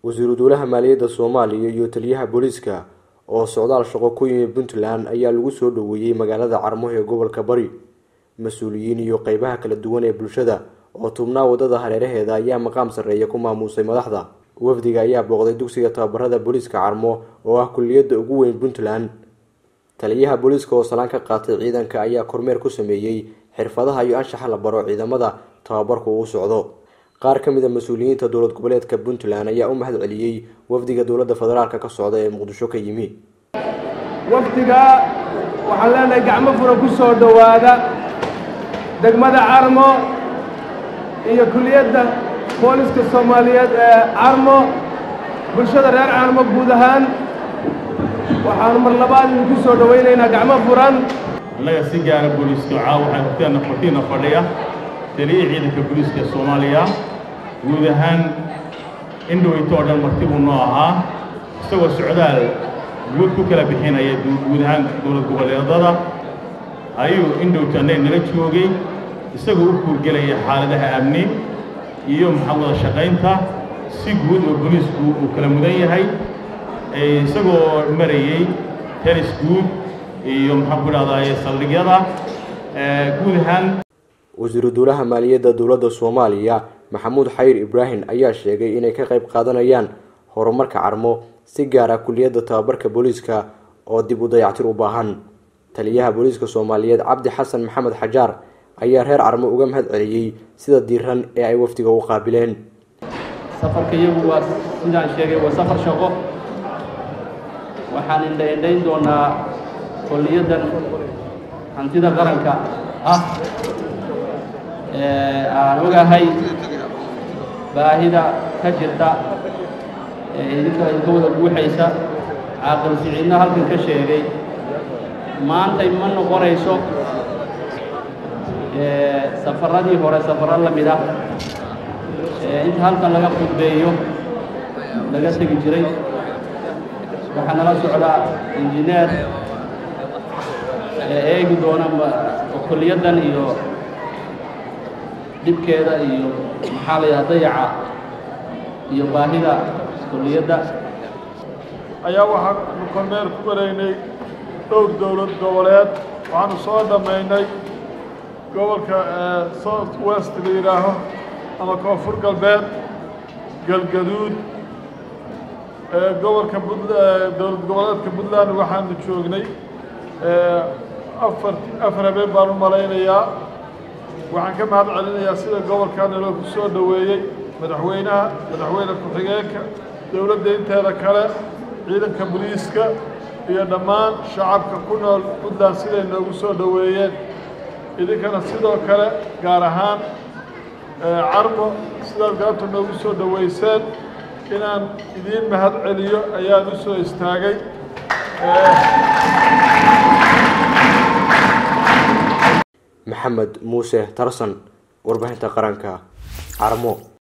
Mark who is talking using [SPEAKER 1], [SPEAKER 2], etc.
[SPEAKER 1] wasiiru dowlaha maaliyadda soomaaliya iyo taliyaha booliiska oo socdaal shaqo ku yimi puntland ayaa lagu soo dhoweeyey magaalada carmo ee gobolka bari mas-uuliyiin iyo qeybaha kala duwan ee bulshada oo tubnaa wadada hareeraheeda ayaa maqaam sarreeya ku maamuusay madaxda wafdiga ayaa booqday dugsiga tababarada booliiska carmo oo ah kuliyadda ugu weyn puntland taliyaha booliiska oo salaan ka qaatay ciidanka ayaa kormeer ku sameeyey xirfadaha iyo anshaxa la baro ciidamada tababarku uu socdo qaar ka mid a mas-uuliyiinta dowlad goboleedka puntland ayaa u mahad celiyey wafdiga dowladda federaalk ka socda ee muqdisho ka yimi
[SPEAKER 2] wafdiga waxaan leenahay gacmo fura ku soo dhowaada degmada carmo iyo kuliyadda booliska soomaaliyeed ee carmo bulshada reer carmo guud ahaan waxaanu mar labaad idinku soo dhowaynaynaa gacmo furan
[SPEAKER 3] annaga si gaara booliiska caawa waxaan horteena hortiina fadhiya taliya ciidanka booliiska ee soomaaliya guud ahaan indhoweyto oo dhan marti buu noo ahaa isagoo socdaal guud ku kala bixinaya guud ahaan dowlad goboleedada ayuu indhowto annaga nala joogay isagoo u kuurgelaya xaaladaha amni iyo maxaa wada shaqaynta si guud oo booliisku uu kala mudan yahay isagoo marayey tenis guud iyo maxaan ku idhahdaye saldhigyada guud ahaan
[SPEAKER 1] wasiiru dowlaha maaliyadda dowladda soomaaliya maxamuud xayir ibraahim ayaa sheegay inay ka qayb qaadanayaan horumarka carmo si gaara kuliyadda tababarka booliiska oo dib u dayactir u baahan taliyaha booliiska soomaaliyeed cabdi xasan maxamed xajaar ayaa reer carmo uga mahad celiyey sida diiran ee ay wafdiga u qaabileen
[SPEAKER 4] safarka iyagu waa sidaan sheegay waa safar shaqo waxaan indhaindhayn doonaa koliyaddan hantida qaranka ah aan ogahay baahida ka jirta ee idinka idinka wada guuxaysa caaqil siciidna halkan ka sheegay maantay ma noqonayso safarradii hore safarro la mid ah inta halkan laga khudbeeyo laga tegi jiray waxaa nala socdaa injineer ee eegi doona koliyaddan iyo dhibkeeda iyo maxaa la yidhaha dayaca iyo baahida kuliyadda
[SPEAKER 5] ayaa waxaanu kormeer ku maraynay dhowr dowlad goboleed waxaanu soo dhammaynay gobolka south west la yidhaaho ama koonfur galbeed galgaduud gobolka dowlad goboleedka puntland waxaanu joognay afar afar habeen baan u malaynayaa waxaan ka mahad celinayaa sida gobolkaana loo ku soo dhoweeyey madaxweynaha madaxweyne ku-xigeenka dowladda inteeda kale ciidanka boliiska iyo dhammaan shacabka ku nool puntland siday noogu soo dhoweeyeen idinkana sidoo kale gaar ahaan carmo sidaad gaabta noogu soo dhoweyseen inaan idiin mahad celiyo ayaan u soo istaagay
[SPEAKER 1] maxamed muuse tarsan warbaahinta qaranka carmo